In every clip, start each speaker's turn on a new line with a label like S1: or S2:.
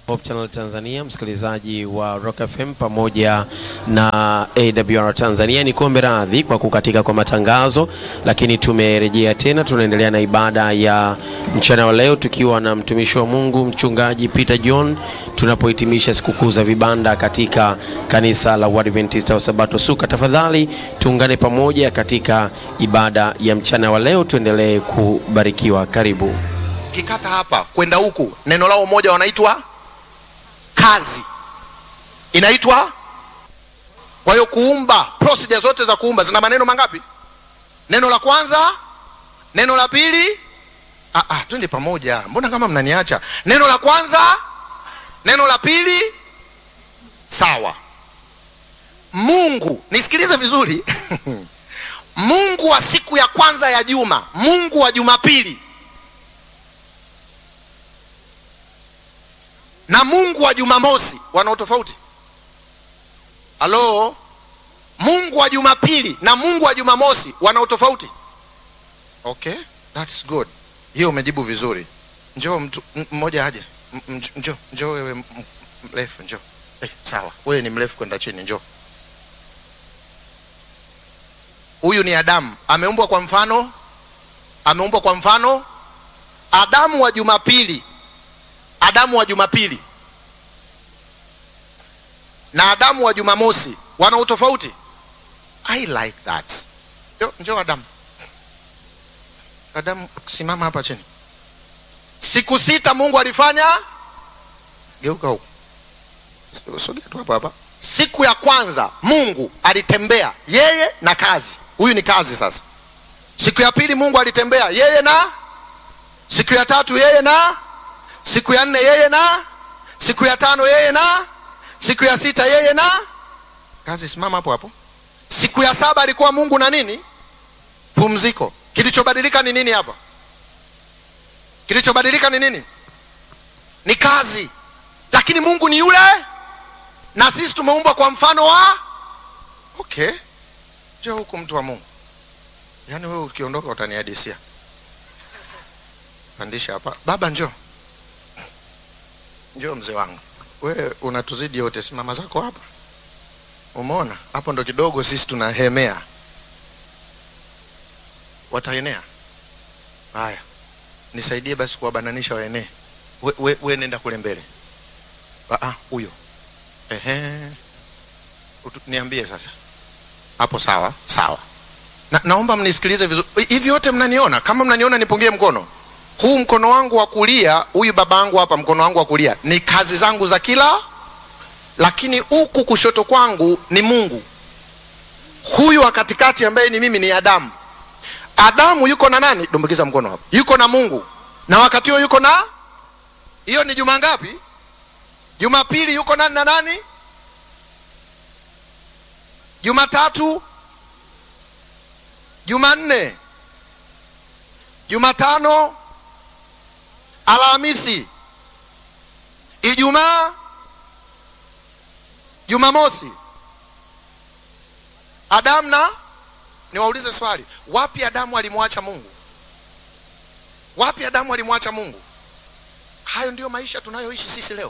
S1: Hope Channel Tanzania, msikilizaji wa Rock FM pamoja na AWR Tanzania, ni kuombe radhi kwa kukatika kwa matangazo, lakini tumerejea tena, tunaendelea na ibada ya mchana wa leo tukiwa na mtumishi wa Mungu mchungaji Peter John, tunapohitimisha sikukuu za vibanda katika kanisa la Waadventista wa Sabato Suka. Tafadhali tuungane pamoja katika ibada ya mchana wa leo, tuendelee kubarikiwa. Karibu.
S2: Ukikata hapa kwenda huku, neno lao moja wanaitwa kazi, inaitwa. Kwa hiyo kuumba, procedure zote za kuumba zina maneno mangapi? Neno la kwanza, neno la pili. Ah, ah, twende pamoja, mbona kama mnaniacha? Neno la kwanza, neno la pili. Sawa. Mungu, nisikilize vizuri Mungu wa siku ya kwanza ya juma, Mungu wa Jumapili na Mungu wa Jumamosi wana tofauti? Halo, Mungu wa Jumapili na Mungu wa Jumamosi wana tofauti? Okay, that's good. Hiyo umejibu vizuri. Njoo mtu mmoja aje. Njoo, njoo wewe mrefu, njoo. Eh, sawa. Wewe ni mrefu kwenda chini, njoo. Huyu ni Adamu, ameumbwa kwa mfano, ameumbwa kwa mfano Adamu wa Jumapili Adamu wa Jumapili na Adamu wa Jumamosi wana utofauti. I like that. Njoo, njoo Adamu. Adamu, simama hapa chini. Siku sita Mungu alifanya, geuka huko, sogea tu hapa hapa. Siku ya kwanza Mungu alitembea yeye na kazi. Huyu ni kazi sasa. Siku ya pili Mungu alitembea yeye na, siku ya tatu yeye na siku ya nne yeye na siku ya tano yeye na siku ya sita yeye na kazi. Simama hapo hapo. Siku ya saba alikuwa Mungu na nini? Pumziko. Kilichobadilika ni nini hapa? Kilichobadilika ni nini? Ni kazi, lakini Mungu ni yule, na sisi tumeumbwa kwa mfano wa okay. Njoo huku mtu wa Mungu, yaani wewe ukiondoka utanihadisia. Pandisha hapa baba, njoo Njoo mzee wangu, wewe unatuzidi yote, simama zako hapa. Umeona hapo, ndo kidogo sisi tunahemea, wataenea. Haya, nisaidie basi kuwabananisha waenee. We, we, we nenda kule mbele. Ah, huyo ehe, niambie sasa hapo. Sawa sawa, na, naomba mnisikilize vizuri. Hivi yote mnaniona? Kama mnaniona nipungie mkono huu mkono wangu wa kulia, huyu baba yangu hapa, mkono wangu wa kulia ni kazi zangu za kila, lakini huku kushoto kwangu ni Mungu. Huyu wa katikati ambaye ni mimi ni Adamu. Adamu yuko na nani? Dumbukiza mkono hapa, yuko na Mungu, na wakati huo yuko na, hiyo ni juma ngapi? Jumapili yuko nani na nani? Jumatatu, Jumanne, Jumatano Alhamisi, Ijumaa, Jumamosi. Adamu na niwaulize swali, wapi Adamu alimwacha Mungu? Wapi Adamu alimwacha Mungu? Hayo ndiyo maisha tunayoishi sisi leo.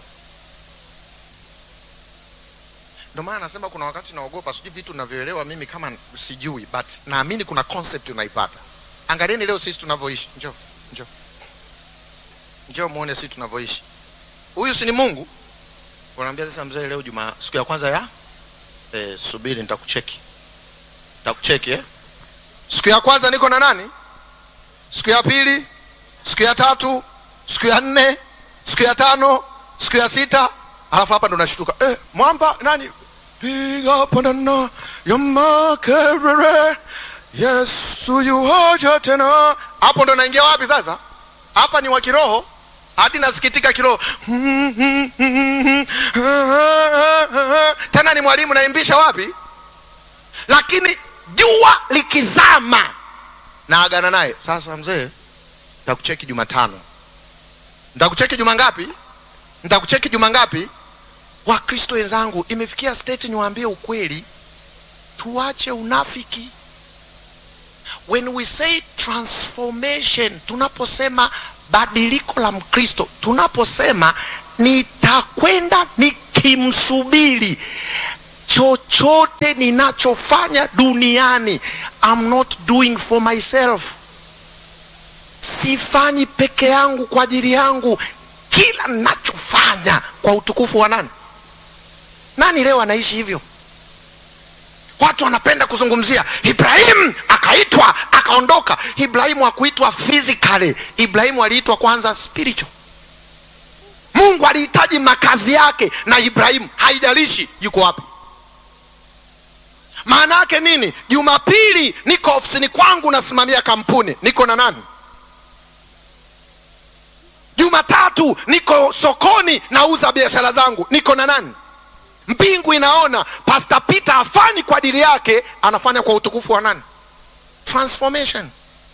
S2: Ndio maana nasema kuna wakati naogopa, sijui vitu ninavyoelewa mimi kama sijui, but naamini kuna concept unaipata. Angalieni leo sisi tunavyoishi. Njoo, njoo. Njoo muone sisi tunavyoishi. Huyu si ni Mungu? Wanaambia sasa, mzee, leo juma siku ya kwanza ya eh, subiri nitakucheki. Nitakucheki eh? Siku ya kwanza niko na nani? Siku ya pili, siku ya tatu, siku ya nne, siku ya tano, siku ya sita, alafu hapa ndo nashtuka. Eh, mwamba nani? Piga pandana ya makerere. Yesu yuaja tena. Hapo ndo naingia wapi sasa? Hapa ni wa kiroho hadi nasikitika kiroho. Tena ni mwalimu naimbisha wapi? Lakini jua likizama naagana naye sasa, mzee, nitakucheki Jumatano. Nitakucheki juma ngapi? Nitakucheki juma ngapi? Wakristo wenzangu, imefikia state niwaambie ukweli, tuache unafiki. When we say transformation, tunaposema badiliko la Mkristo, tunaposema ni nitakwenda nikimsubiri chochote ninachofanya duniani I'm not doing for myself sifanyi peke yangu kwa ajili yangu kila ninachofanya kwa utukufu wa nani nani leo anaishi hivyo watu wanapenda kuzungumzia ibrahimu akaitwa akaondoka ibrahimu hakuitwa physically ibrahimu aliitwa kwanza spiritual mungu alihitaji makazi yake na ibrahimu haijalishi yuko wapi maana yake nini jumapili niko ofisini kwangu nasimamia kampuni niko na nani jumatatu niko sokoni nauza biashara zangu niko na nani mbingu inaona pastor peter afanyi kwa ajili yake anafanya kwa utukufu wa nani transformation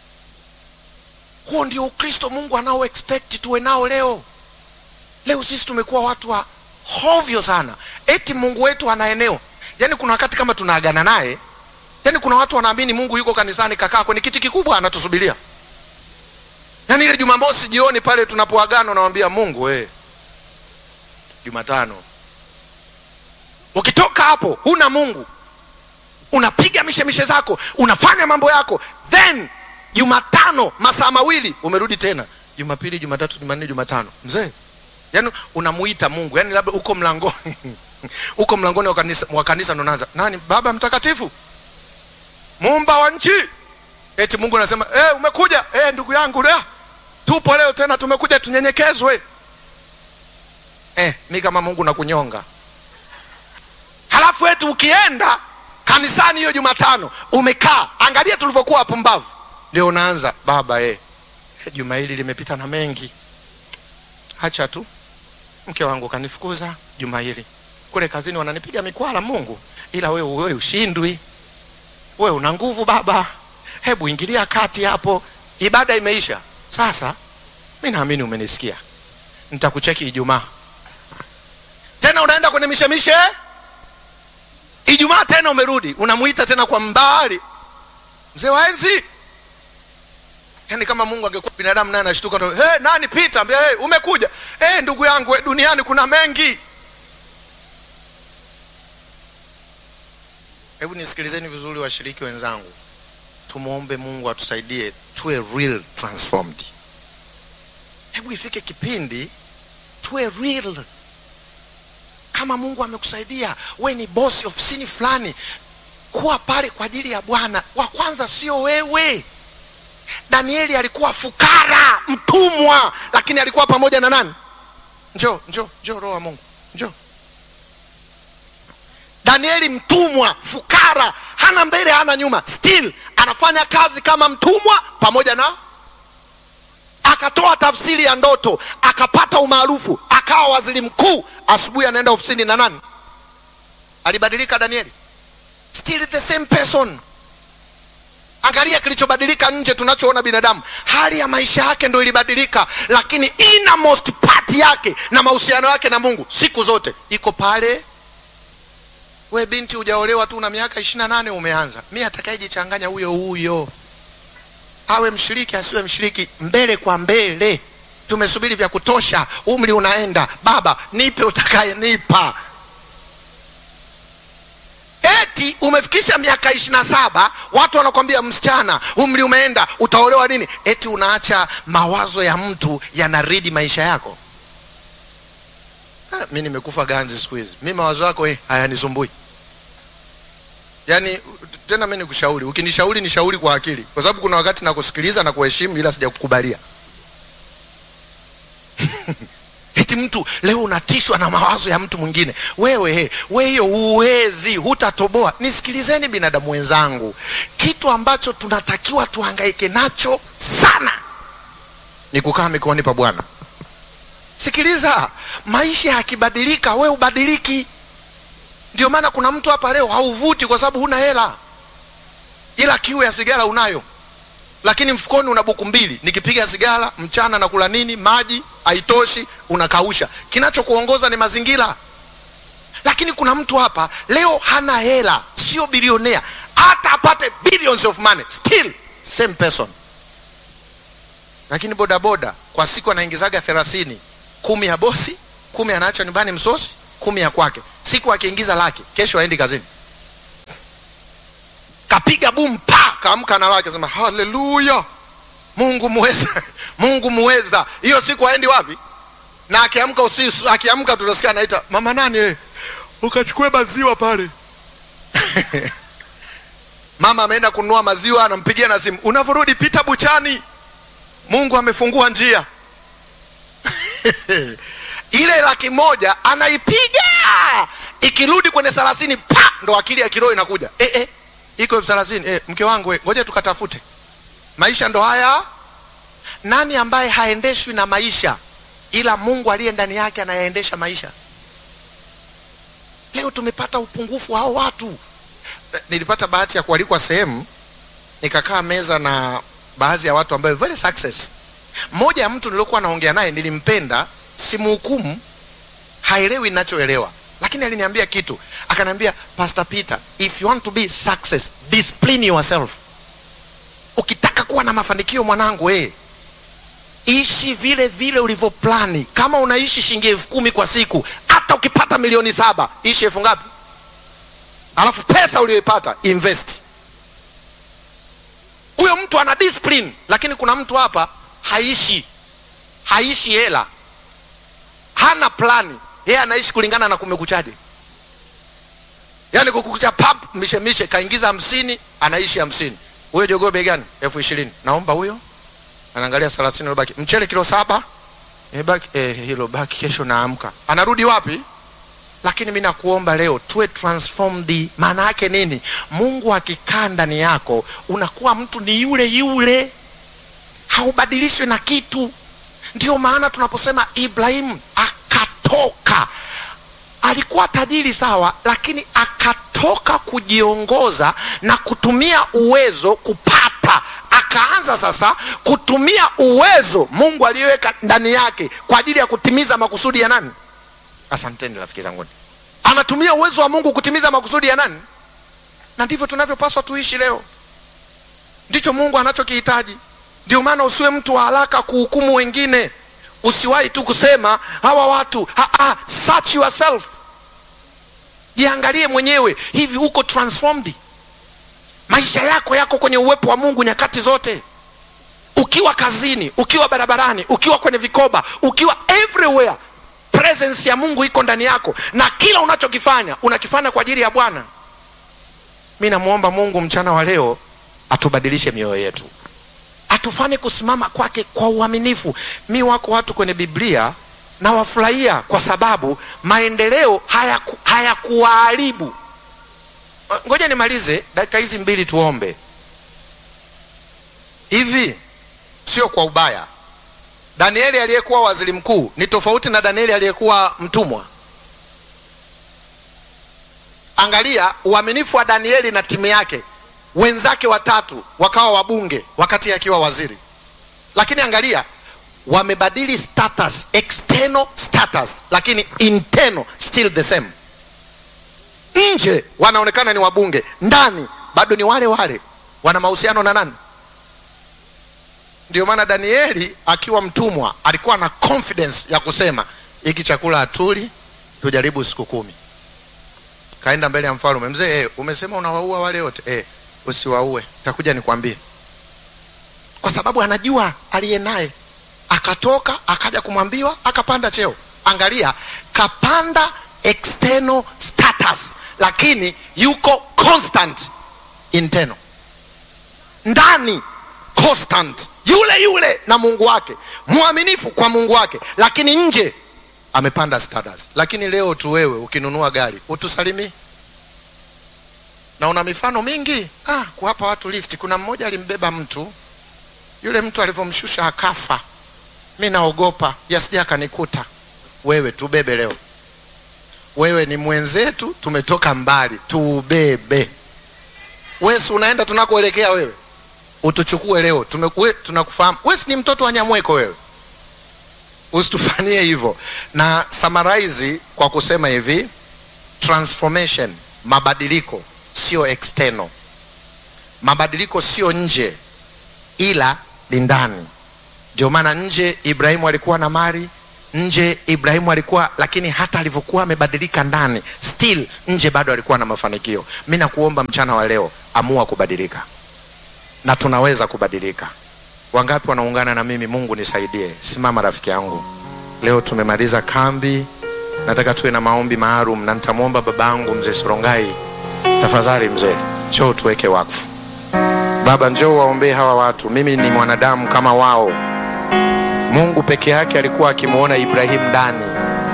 S2: huo ndio ukristo mungu anao expect tuwe nao leo leo sisi tumekuwa watu wa hovyo sana eti mungu wetu ana eneo yaani kuna wakati kama tunaagana naye yaani kuna watu wanaamini mungu yuko kanisani kakaa kwenye kiti kikubwa anatusubiria yaani ile jumamosi jioni pale tunapoagana unawambia mungu we jumatano ukitoka hapo huna mungu unapiga mishemishe zako unafanya mambo yako then jumatano masaa mawili umerudi tena jumapili jumatatu jumanne jumatano mzee yaani unamuita mungu yaani labda uko mlangoni uko mlangoni wa kanisa, wa kanisa ndo naanza nani baba mtakatifu muumba wa nchi eti mungu anasema hey, umekuja hey, ndugu yangu lea tupo leo tena tumekuja tunyenyekezwe eh, mi kama mungu nakunyonga halafu eti ukienda kanisani hiyo jumatano umekaa angalia tulivyokuwa wapumbavu ndio unaanza baba eh, eh, juma hili limepita na mengi hacha tu mke wangu kanifukuza juma hili kule kazini wananipiga mikwala mungu ila wewe wewe ushindwi wewe una nguvu baba hebu ingilia kati hapo ibada imeisha sasa mi naamini umenisikia nitakucheki ijumaa tena unaenda kwenye mishemishe ijumaa tena umerudi unamuita tena kwa mbali mzee wa enzi yaani kama mungu angekuwa binadamu naye anashtuka hey, nani pita ambia hey, umekuja hey, ndugu yangu we, duniani kuna mengi hebu nisikilizeni vizuri washiriki wenzangu tumwombe mungu atusaidie tuwe real transformed hebu ifike kipindi tuwe real kama mungu amekusaidia we ni bosi ofisini fulani kuwa pale kwa ajili ya bwana wa kwanza sio wewe danieli alikuwa fukara mtumwa lakini alikuwa pamoja na nani njo njo njo roho wa mungu njo danieli mtumwa fukara hana mbele hana nyuma still anafanya kazi kama mtumwa pamoja na akatoa tafsiri ya ndoto akapata umaarufu akawa waziri mkuu asubuhi anaenda ofisini na nani alibadilika danieli still the same person angalia kilichobadilika nje tunachoona binadamu hali ya maisha yake ndo ilibadilika lakini innermost part yake na mahusiano yake na mungu siku zote iko pale we binti hujaolewa tu na miaka ishirina nane umeanza mi atakayejichanganya huyo huyo awe mshiriki asiwe mshiriki mbele kwa mbele tumesubiri vya kutosha umri unaenda baba nipe utakayenipa eti umefikisha miaka ishiri na saba watu wanakwambia msichana umri umeenda utaolewa nini eti unaacha mawazo ya mtu yanaridi maisha yako ah, mi nimekufa ganzi siku hizi mi mawazo yako eh, hayanisumbui yaani tena mi nikushauri ukinishauri nishauri kwa akili kwa sababu kuna wakati nakusikiliza na kuheshimu ila sijakukubalia eti mtu leo unatishwa na mawazo ya mtu mwingine wewe he, we hiyo huwezi hutatoboa nisikilizeni binadamu wenzangu kitu ambacho tunatakiwa tuhangaike nacho sana ni kukaa mikoani pa bwana sikiliza maisha yakibadilika we ubadiliki ndio maana kuna mtu hapa leo hauvuti kwa sababu huna hela ila kiu ya sigara unayo lakini mfukoni una buku mbili nikipiga sigara mchana na kula nini maji haitoshi unakausha kinachokuongoza ni mazingira lakini kuna mtu hapa leo hana hela sio bilionea hata apate billions of money still same person lakini bodaboda kwa siku anaingizaga thelathini kumi ya bosi kumi anaacha nyumbani msosi kumi ya kwake siku akiingiza laki kesho aendi kazini kapiga bum pa kaamka na laki sema haleluya mungu muweza mungu muweza hiyo siku aendi wapi na akiamka usiku akiamka tunasikia anaita mama nani eh, ukachukue maziwa pale mama ameenda kununua maziwa anampigia na simu unavyorudi pita buchani mungu amefungua njia ile laki moja anaipiga ikirudi kwenye thelathini pa ndo akili ya kiroho inakuja eh, eh, iko elfu thelathini eh, mke wangu eh, ngoja tukatafute maisha ndo haya nani ambaye haendeshwi na maisha ila mungu aliye ndani yake anayaendesha maisha leo tumepata upungufu wa hao watu Eh, nilipata bahati ya kualikwa sehemu nikakaa meza na baadhi ya watu ambayo very success mmoja ya mtu niliokuwa naongea naye nilimpenda simhukumu haelewi ninachoelewa lakini aliniambia kitu akaniambia pastor peter if you want to be success discipline yourself ukitaka kuwa na mafanikio mwanangu eh ishi vile vile ulivyoplani kama unaishi shilingi elfu kumi kwa siku hata ukipata milioni saba ishi elfu ngapi alafu pesa uliyoipata invest huyo mtu ana discipline lakini kuna mtu hapa haishi haishi hela hana plani yeye anaishi kulingana na kumekuchaje yaani kukucha pap mishemishe kaingiza hamsini anaishi hamsini huyo jogoo bei gani elfu ishirini naomba huyo anaangalia thelathini ilobaki mchele kilo saba eh, baki, eh, hilo baki kesho naamka anarudi wapi lakini mi nakuomba leo tuwe transformed maana yake nini mungu akikaa ndani yako unakuwa mtu ni yule yule haubadilishwi na kitu ndio maana tunaposema ibrahimu akatoka alikuwa tajiri sawa lakini akatoka kujiongoza na kutumia uwezo kupata akaanza sasa kutumia uwezo mungu aliyoweka ndani yake kwa ajili ya kutimiza makusudi ya nani asanteni rafiki zanguni anatumia uwezo wa mungu kutimiza makusudi ya nani na ndivyo tunavyopaswa tuishi leo ndicho mungu anachokihitaji ndio maana usiwe mtu wa haraka kuhukumu wengine usiwahi tu kusema hawa watu ha, ha, search yourself jiangalie mwenyewe hivi uko transformed maisha yako yako kwenye uwepo wa mungu nyakati zote ukiwa kazini ukiwa barabarani ukiwa kwenye vikoba ukiwa everywhere presence ya mungu iko ndani yako na kila unachokifanya unakifanya kwa ajili ya bwana mi namwomba mungu mchana wa leo atubadilishe mioyo yetu atufanye kusimama kwake kwa uaminifu mi wako watu kwenye biblia na wafurahia kwa sababu maendeleo hayaku- hayakuwaharibu ngoja nimalize dakika hizi mbili tuombe hivi sio kwa ubaya danieli aliyekuwa waziri mkuu ni tofauti na danieli aliyekuwa mtumwa angalia uaminifu wa danieli na timu yake wenzake watatu wakawa wabunge wakati akiwa waziri lakini angalia wamebadili status external status lakini internal still the same nje wanaonekana ni wabunge ndani bado ni wale wale wana mahusiano na nani ndio maana danieli akiwa mtumwa alikuwa na confidence ya kusema hiki chakula hatuli tujaribu siku kumi kaenda mbele ya mfalme mzee eh, umesema unawaua wale wote eh, usiwaue takuja nikwambie kwa sababu anajua aliye naye akatoka akaja kumwambiwa akapanda cheo angalia kapanda external status lakini yuko constant internal ndani constant yule yule na mungu wake mwaminifu kwa mungu wake lakini nje amepanda status lakini leo tu wewe ukinunua gari utusalimii na una mifano mingi ah, kuwapa watu lift kuna mmoja alimbeba mtu yule mtu alivyomshusha akafa mi naogopa yasija akanikuta wewe tubebe leo wewe ni mwenzetu tumetoka mbali tubebe wesi unaenda tunakoelekea wewe utuchukue leo Tumeku- tunakufahamu wesi ni mtoto wa nyamweko wewe usitufanyie hivyo na summarize kwa kusema hivi transformation mabadiliko sio external mabadiliko sio nje ila ni ndani ndio maana nje ibrahimu alikuwa na mali nje ibrahimu alikuwa lakini hata alivyokuwa amebadilika ndani still nje bado alikuwa na mafanikio mi nakuomba mchana wa leo amua kubadilika na tunaweza kubadilika wangapi wanaungana na mimi mungu nisaidie simama rafiki yangu leo tumemaliza kambi nataka tuwe na maombi maalum na nitamwomba babangu mzee sorongai tafadhali mzee njoo tuweke wakfu baba njoo waombee hawa watu mimi ni mwanadamu kama wao mungu peke yake alikuwa akimwona ibrahimu ndani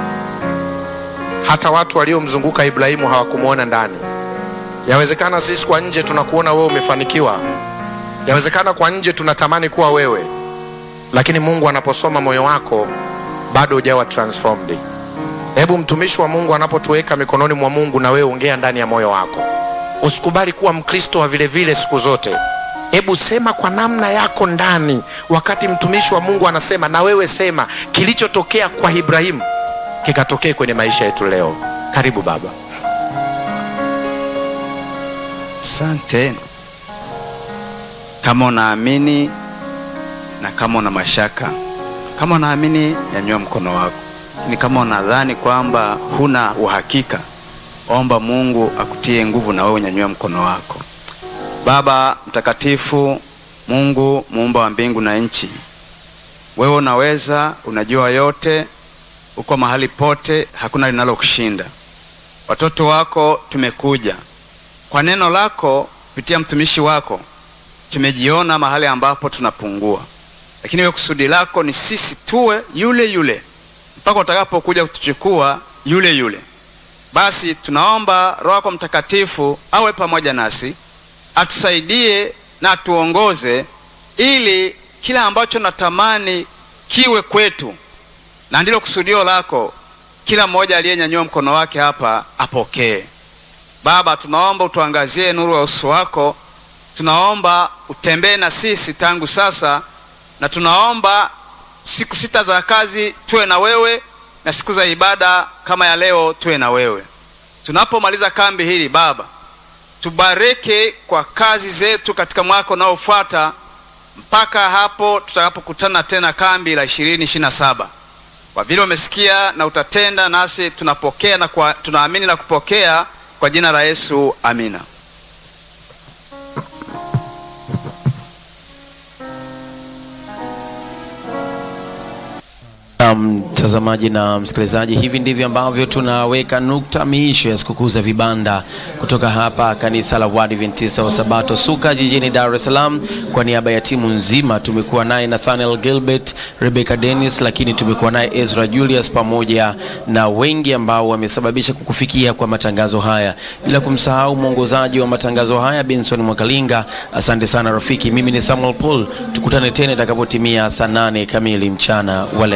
S2: hata watu waliomzunguka ibrahimu hawakumwona ndani yawezekana sisi kwa nje tunakuona wewe umefanikiwa yawezekana kwa nje tunatamani kuwa wewe lakini mungu anaposoma moyo wako bado hujawa transformed hebu mtumishi wa mungu anapotuweka mikononi mwa mungu na wewe ongea ndani ya moyo wako usikubali kuwa mkristo wa vile vile siku zote hebu sema kwa namna yako ndani wakati mtumishi wa mungu anasema na wewe sema kilichotokea kwa ibrahimu kikatokee kwenye maisha yetu leo karibu baba
S3: Asante. Kama unaamini na kama una mashaka, kama unaamini nyanyua mkono wako, lakini kama unadhani kwamba huna uhakika, omba Mungu akutie nguvu na wewe unyanyue mkono wako. Baba mtakatifu, Mungu muumba wa mbingu na nchi, wewe unaweza, unajua yote, uko mahali pote, hakuna linalokushinda. Watoto wako tumekuja kwa neno lako kupitia mtumishi wako tumejiona mahali ambapo tunapungua, lakini wewe kusudi lako ni sisi tuwe yule yule mpaka utakapokuja kutuchukua yule yule. Basi tunaomba Roho yako Mtakatifu awe pamoja nasi, atusaidie na atuongoze, ili kila ambacho natamani kiwe kwetu, na ndilo kusudio lako, kila mmoja aliyenyanyua mkono wake hapa apokee. Baba, tunaomba utuangazie nuru ya uso wako, tunaomba utembee na sisi tangu sasa, na tunaomba siku sita za kazi tuwe na wewe, na siku za ibada kama ya leo tuwe na wewe. Tunapomaliza kambi hili Baba, tubariki kwa kazi zetu katika mwaka unaofuata mpaka hapo tutakapokutana tena kambi la ishirini ishirini na saba. Kwa vile umesikia na utatenda, nasi tunapokea na kwa, tunaamini na kupokea kwa jina la Yesu, amina.
S1: Mtazamaji na msikilizaji, hivi ndivyo ambavyo tunaweka nukta miisho ya sikukuu za vibanda kutoka hapa kanisa la Waadventista wa Sabato Suka jijini Dar es Salaam. Kwa niaba ya timu nzima tumekuwa naye Nathaniel Gilbert, Rebecca Dennis, lakini tumekuwa naye Ezra Julius pamoja na wengi ambao wamesababisha kukufikia kwa matangazo haya, bila kumsahau mwongozaji wa matangazo haya Benson Mwakalinga. Asante sana rafiki, mimi ni Samuel Paul. Tukutane tena itakapotimia saa nane kamili mchana wa leo.